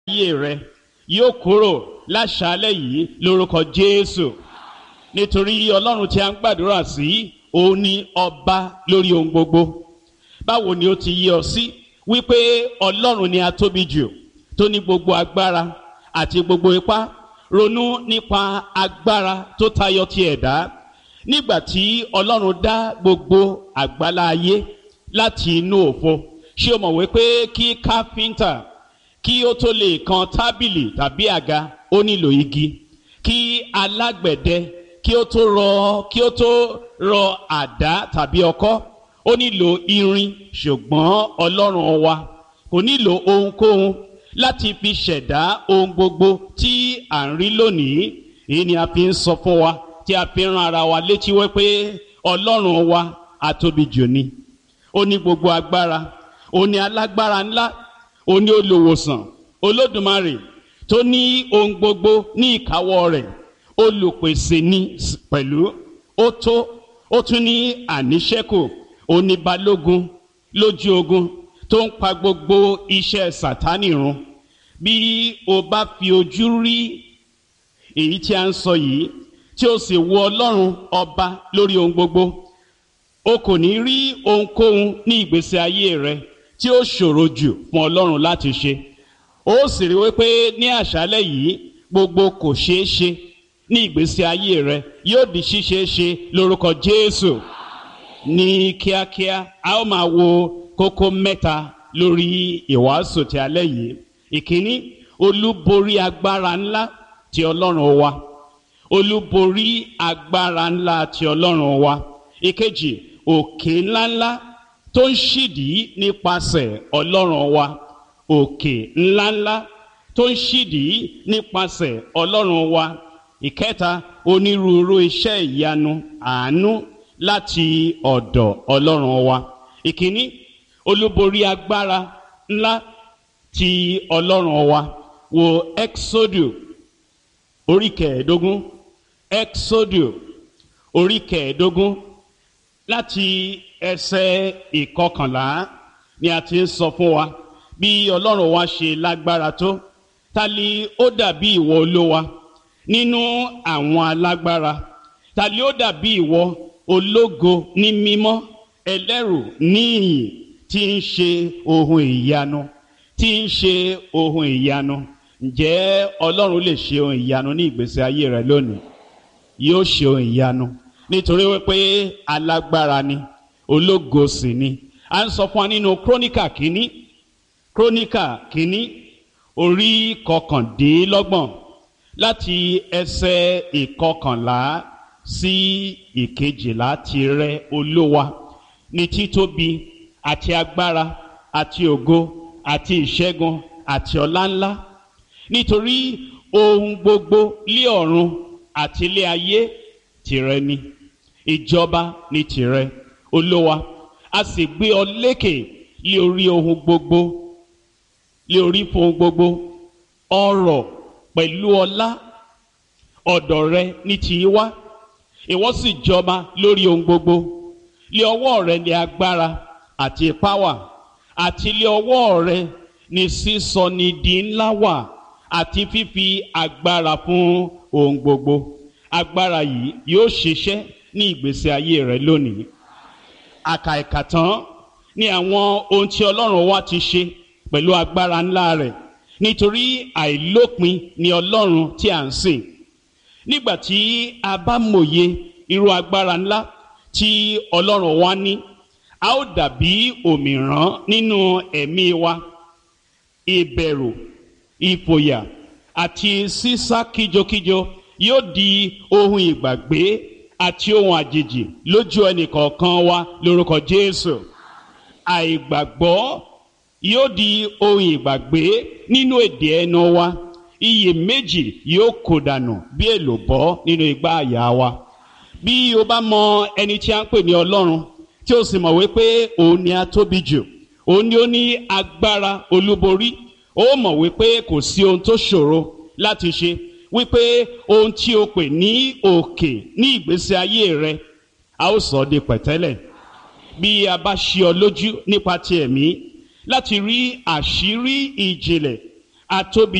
ayé rẹ yóò kúrò láṣálẹ̀ yìí lórúkọ Jésù nítorí Ọlọ́run tí a ń gbàdúrà sí òun ni ọba lórí ohun gbogbo báwo ni ó ti yí ọ sí wípé Ọlọ́run ni a tóbi jù tó ní gbogbo agbára àti gbogbo ipá ronú nípa agbára tó tayọ ti ẹ̀dá nígbà tí Ọlọ́run dá gbogbo àgbálá ayé láti inú òfo ṣé o mọ̀ wípé kí káfíńtà kí ó tó lè kan tábìlì tàbí àga ó nílò igi kí alágbẹ̀dẹ kí ó tó rọ kí ó tó rọ àdá tàbí ọkọ́ ó nílò irin ṣùgbọ́n Ọlọ́run wa kò nílò ohunkóhun láti fi ṣẹ̀dá ohun gbogbo tí à ń rí lónìí èyí ni a fi ń sọ fún wa tí a fi ń ran ara wa létí wípé Ọlọ́run wa atóbi jù ni ó ní gbogbo agbára ó ní alágbára ńlá ó ní olùwòsàn olódùmarè tó ní ohun gbogbo ní ìkáwọ́ rẹ̀ olùpèsè ní pẹ̀lú ó tó ó tún ní àníṣẹ́kù ó ní balógun lójú ogun tó ń pa gbogbo iṣẹ́ sàtánì run bí o bá fi ojú rí èyí tí a ń sọ yìí tí o sì wo ọlọ́run ọba lórí ohun gbogbo o kò ní rí ohunkóhun ní ìgbésí ayé rẹ tí ó ṣòro jù fún ọlọ́run láti ṣe ó sì rí wípé ní àṣálẹ́ yìí gbogbo kò ṣeé ṣe ní ìgbésí ayé rẹ yóò di ṣíṣeé ṣe lórúkọ Jésù ní kíákíá a ó máa wo kókó mẹ́ta lórí ìwàásù ti alẹ́ yìí ìkíní olúborí agbára ńlá ti ọlọ́run wa olúborí agbára ńlá ti ọlọ́run wa ìkejì òkè ńláńlá tó ń ṣídìí nípasẹ̀ ọlọ́run wa òkè ńláńlá tó ń ṣídìí nípasẹ̀ ọlọ́run wa ìkẹta onírúurú iṣẹ́ ìyanu àánú láti ọ̀dọ̀ ọlọ́run wa ìkíní olúborí agbára ńlá ti ọlọ́run wa wo exodu orí kẹẹ̀ẹ́dógún exodu orí kẹẹ̀ẹ́dógún láti ẹsẹ̀ ìkọkànlá ni a ti ń sọ fún wa bí ọlọ́run wa ṣe lágbára tó ta li ó dàbí ìwọ olówa nínú àwọn alágbára ta li ó dàbí ìwọ ológo ní mímọ́ ẹlẹ́rù níyìn tí ń ṣe ohun ìyanu tí ń ṣe ohun ìyanu ǹjẹ́ ọlọ́run lè ṣe ohun ìyanu ní ìgbésí ayé rẹ lónìí yóò ṣe ohun ìyanu nítorí wípé alágbára ni ológo sì ni a ń sọ fún wa nínú króníkà kínní króníkà kínní orí kọkàndínlọ́gbọ̀n láti ẹsẹ̀ ìkọkànlá sí ìkejìlá tirẹ̀ olówa ní títóbi àti agbára àti ògo àti ìṣẹ́gun àti ọláńlá nítorí ohun gbogbo lé ọ̀run àti ilé ayé tìrẹ ni ìjọba ní tìrẹ olówa a sì gbé ọ lékè lé orí ohun gbogbo lé orí fún ohun gbogbo ọrọ̀ pẹ̀lú ọlá ọ̀dọ̀ rẹ ní tì í wá ìwọ sì jọba lórí ohun gbogbo lé ọwọ́ rẹ ní agbára àti ipá wà àti lé ọwọ́ rẹ ní sísọ ní di ńlá wà àti fífi agbára fún ohun gbogbo agbára yìí yóò ṣiṣẹ́ ní ìgbésí ayé rẹ lónìí àkàìkà tán ní àwọn ohun tí ọlọ́run wa ti ṣe pẹ̀lú agbára ńlá rẹ̀ nítorí àìlópin ni ọlọ́run tí à ń sìn nígbà tí a bá mòye irú agbára ńlá tí ọlọ́run wa ní a ó dàbí òmìrán nínú ẹ̀mí wa ìbẹ̀rù ìfòyà àti sísá kíjokíjo yóò di ohun ìgbàgbé àti ohun àjèjì lójú ẹnìkọ̀ọ̀kan wa lórúkọ Jésù àìgbàgbọ́ yóò di ohun ìgbàgbé nínú èdè ẹnu wa iyèméjì yóò kó dànù bí èlòbọ́ nínú igbá àyà wa bí o bá mọ ẹni tí a ń pè ní Ọlọ́run tí o sì mọ̀ wípé òun ni a tóbi jù òun ni ó ní agbára olúborí ó mọ̀ wípé kò sí ohun tó ṣòro láti ṣe wípé ohun tí o pè ní òkè ní ìgbésí ayé rẹ a ó sọ ọ́ di pẹ̀tẹ́lẹ̀ bí a bá ṣí ọ lójú nípa ti ẹ̀mí láti rí àṣírí ìjìnlẹ̀ àtóbi